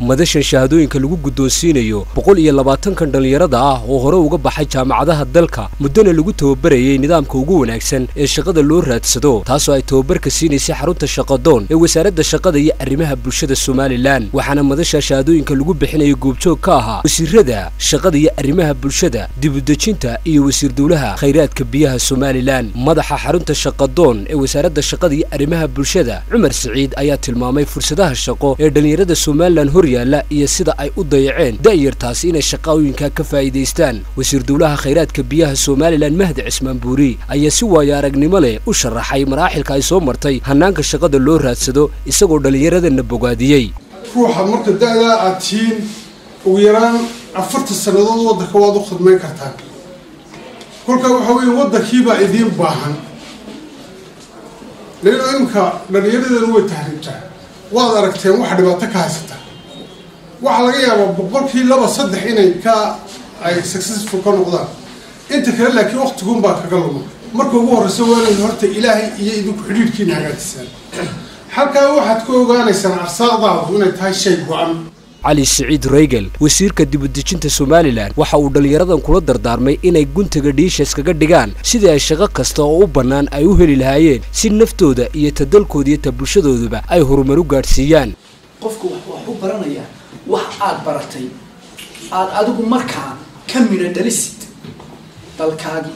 madashan shahaadooyinka lagu guddoonsiinayo boqol iyo labaatankan dhallinyarada ah oo hore uga baxay jaamacadaha dalka muddona lagu tababarayay nidaamka ugu wanaagsan ee shaqada loo raadsado taasoo ay tababarka siinaysay xarunta shaqadoon ee wasaaradda shaqada iyo arrimaha bulshada somalilan waxaana madasha shahaadooyinka lagu bixinaya goobjoog ka ahaa wasiirada shaqada iyo arrimaha bulshada dibudejinta iyo wasiir dowlaha khayraadka biyaha somalilan madaxa xarunta shaqadoon ee wasaaradda shaqada iyo arrimaha bulshada cumar siciid ayaa tilmaamay fursadaha shaqo ee dhallinyarada somalilan hor yaalla iyo sida ay u dayaceen da'yartaasi inay shaqooyinka ka faa'iidaystaan wasiir dowlaha khayraadka biyaha somalilan mahdi cismaan buuri ayaa si waayo aragnimo leh u sharaxay maraaxilka ay soo martay hannaanka shaqada loo raadsado isagoo dhallinyaradana bogaadiyey ruuxa marka da-daa aad tihiin ugu yaraan afartan sannadood waddanka waad u khidmayn kartaan kolkaa waxaa weeye waddankiibaa idiin baahan leino imika dhallinyaradana way tahriibtaa waad aragteen waxa dhibaato ka haysata waxaa laga yaabaa boqolkii laba saddex inay ka ay successful ka noqdaan inta kale laakiin waqtiguunbaa kaga luma marka ugu horreysa waa inayd horta ilaahay iyo idinku xidhiidhkiina hagaajisaan halkaa waxaad ka ogaanaysaan arsaaqdaadu inay tahay shay go-an cali siciid reygel wasiirka dibudejinta somalilan waxa uu dhallinyaradan kula dardaarmay inay guntaga dhiisha iskaga dhigaan sidii ay shaqo kasta oo u bannaan ay u heli lahaayeen si naftooda iyo ta dalkooda iyo ta bulshadooduba ay horumar u gaadhsiiyaan qofku wax u baranayaa wax aad baratay aad adigu markaa ka midha dhalisid dalkaagii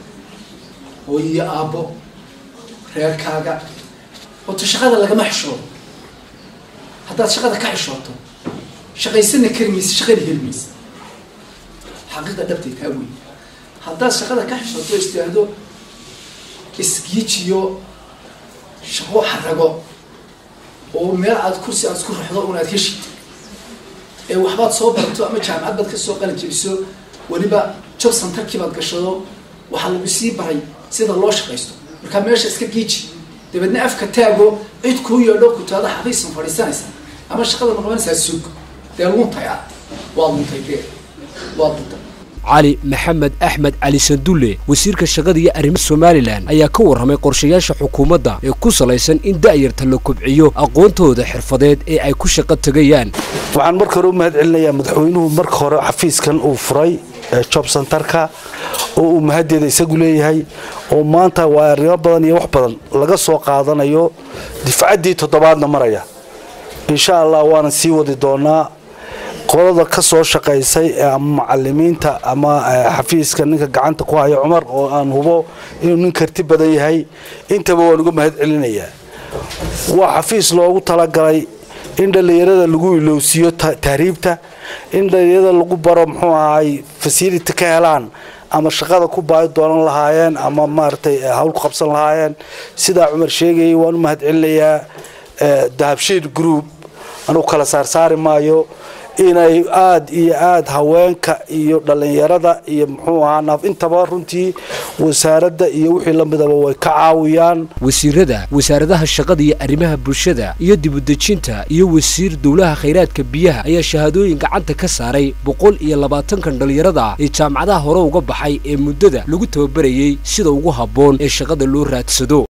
hooyiyo aabbo reerkaaga oota shaqada lagama xishoodo haddaad shaqada ka xishooto shaqaysana kari maysa shaqana heli maysa xaqiiqa dhabtay taa wey haddaad shaqada ka xishooto istaahdo isgiijiyo shaqo xarago oo meel aad kursi aad isku raxdo un aad ka shid ee waxbaad soo barato ama jaamacad baad kasoo qalin jebiso weliba job centerkii baad gashado waxaa lagu sii baray sida loo shaqaysto markaa meesha iska giiji dabeedna afka taago cid kuu yeedho kutaada xafiisan fadhiisanaysa ama shaqada noqonaysaa suug dee luntay ah waad luntay dee waad luntay cali maxamed axmed cali sandulle wasiirka shaqada iyo arrimaha somalilan ayaa ka warramay qorshayaasha xukuumadda ee ku salaysan in da'yarta la kobciyo aqoontooda xirfadeed ee ay ku shaqo tegayaan waxaan marka hore u mahad celinayaa madaxweynuhu marka hore xafiiskan uu furay job centerka oo uu mahaddeeda isagu leeyahay oo maanta waa arrimo badan iyo wax badan laga soo qaadanayo difcaddii toddobaadna maraya insha allah waana sii wadi doonaa qolada ka soo shaqaysay ama macalimiinta ama xafiiska ninka gacanta ku haya cumar oo aan hubo inuu nin karti badan yahay intaba waan uga mahad celinayaa waa xafiis loogu talagalay in dhallinyarada lagu ilowsiiyo tahriibta in dhallinyarada lagu baro muxuu ahay fasility ka helaan ama shaqada ku baahi doonan lahaayeen ama maaragtay hawl ku qabsan lahaayeen sidaa cumar sheegayay waan u mahad celinayaa dahabshiid group anugu kala saarsaari maayo inay aada iyo aada haweenka iyo dhallinyarada iyo muxuu ahaa naaf intaba runtii wasaaradda iyo wixii la midaba way ka caawiyaan wasiirada wasaaradaha shaqada iyo arrimaha bulshada iyo dibudejinta iyo wasiir dowlaha khayraadka biyaha ayaa shahaadooyin gacanta ka saaray boqol iyo labaatankan dhallinyarada ah ee jaamacadaha hore uga baxay ee muddada lagu tababarayey sida ugu habboon ee shaqada loo raadsado